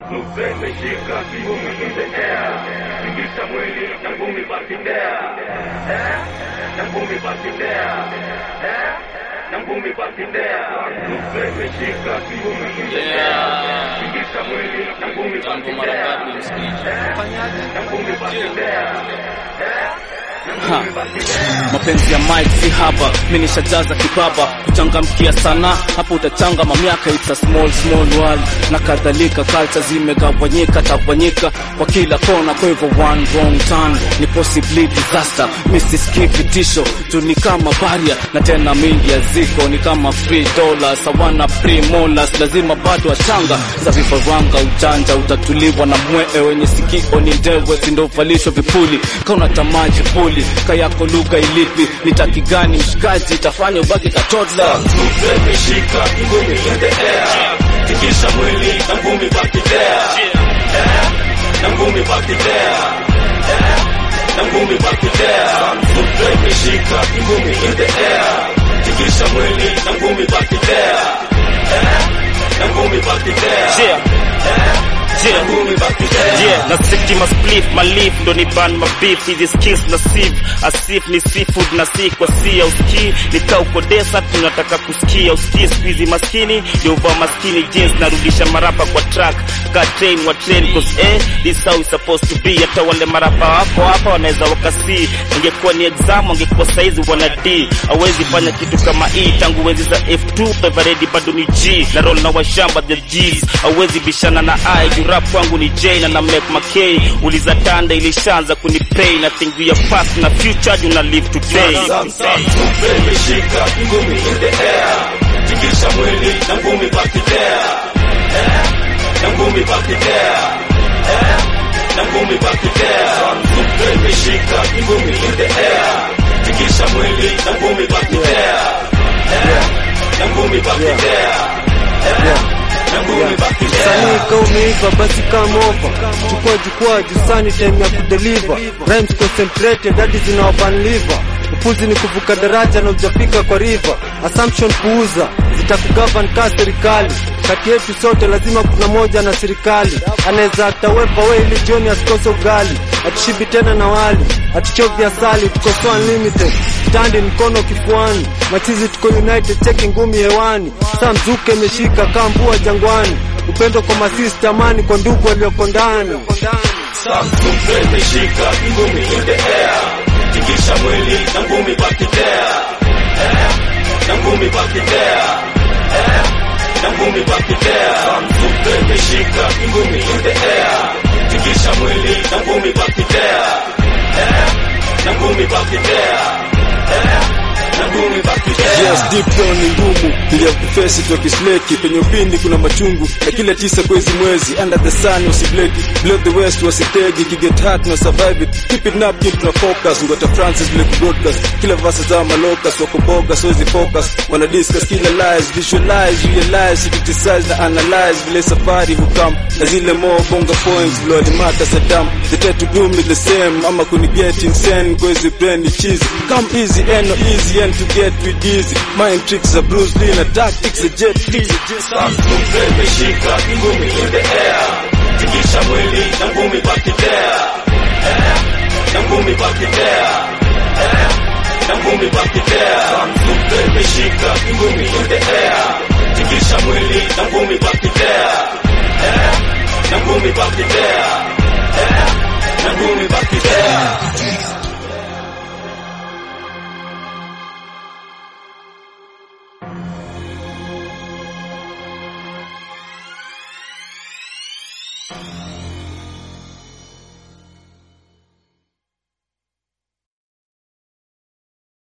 Nupe imeshika ngumi in the air, tingisha mwili na ngumi baki there, eh, na ngumi baki there, eh, na ngumi baki there. Nupe imeshika ngumi in the air, tingisha mwili na ngumi baki there, eh, na ngumi baki there, eh. Ha. Mapenzi ya Mike si haba, mimi nishajaza kibaba, kuchangamkia sana hapo utachanga mamiaka, it's a small small world na kadhalika, culture zimegawanyika tawanyika kwa kila kona, kwa hivyo one wrong turn ni possibly disaster. Misiski vitisho tu ni kama baria na tena mingi ya ziko ni kama free dollars, hawana free molars, lazima bado wachanga za vifaranga, ujanja utatuliwa na mwee wenye sikio ni ndewe, sindovalishwa vipuli kauna tamaji puli kayako lugha ilipi nitaki gani mshikaji itafanya ubaki katodla Nupe imeshika ngumi in the air, tingisha mwili na ngumi baki there, eh, na ngumi baki there, eh, na ngumi baki there. Nupe imeshika ngumi in the air, tingisha mwili na ngumi baki there, eh, na ngumi baki there, Yeah. eh, na Yeah. ngumi baki there. Yeah, na siki ma split ma leaf ndo ni ban ma beef hizi skills na sieve asif ni seafood na si kwa si uski nika uko desert tunataka kusikia usikie squeezy maskini ndio uva maskini jeans narudisha marapa kwa track ka train wa train cause eh this how it's supposed to be hata wale marapa wako hapa wanaweza wakasi ingekuwa ni exam wangekuwa saizi wana D hawezi fanya kitu kama hii tangu wenzi za F2 Everready bado ni G na roll na washamba the G's hawezi bishana na I juu rap kwangu ni J na na make my K uliza tanda ilishaanza kunipay na think we are past na future juu na live today Nupe imeshika ngumi in the air, tingisha mwili na ngumi baki there, eh, na ngumi baki there, eh, na ngumi baki there. Nupe imeshika ngumi in the air, tingisha mwili na ngumi baki there, eh, na ngumi baki there, eh, na ngumi baki there. Sanii ka umeiva basi come over, chukua jukwaa jusani, time ya kudeliver rhymes concentrated hadi zinawaban liver. Upuzi ni kuvuka daraja na ujafika kwa river. Assumption puuza zitakugavan ka serikali. Kati yetu sote lazima kuna moja na serikali anaweza atawepa we ili jioni asikose ugali, atushibi tena na wali, atuchovya asali, tuko so unlimited standi mkono kifuani, machizi tuko united, cheki ngumi hewani, saa mzuke imeshika kaa mbua jangwani, upendo kwa masista, amani kwa ndugu walioko ndani. Nupe imeshika ngumi in the air, tingisha mwili na ngumi baki there, eh, na ngumi baki there, eh, na ngumi baki there. Nupe imeshika ngumi in the air, tingisha mwili na ngumi baki there, eh, na ngumi baki there, eh, na ngumi baki there. Yes, deep down ni ngumu ili ya kufesi tukisleki penye upindi kuna machungu na kila tisa kwezi mwezi under the sun usibleki blow the west wasitegi kiget hot na survive it keep it up keep na focus ngota Francis Blake broadcast kila verse za malokas wako boga so hizi focus wana discuss kila lies visualize realize criticize na analyze vile safari hukam na zile more bonga points vile walimata Saddam they try to do me the same ama kuni get insane kwezi brain ni cheese come easy and no easy and to get with easy mind tricks are Bruce Lee na tactics are Jet Li Nupe imeshika ngumi in the air, tingisha mwili na ngumi baki there, eh, na ngumi baki there, eh, na ngumi baki there. Nupe imeshika ngumi in the air, tingisha mwili na ngumi baki there, eh, na ngumi baki there.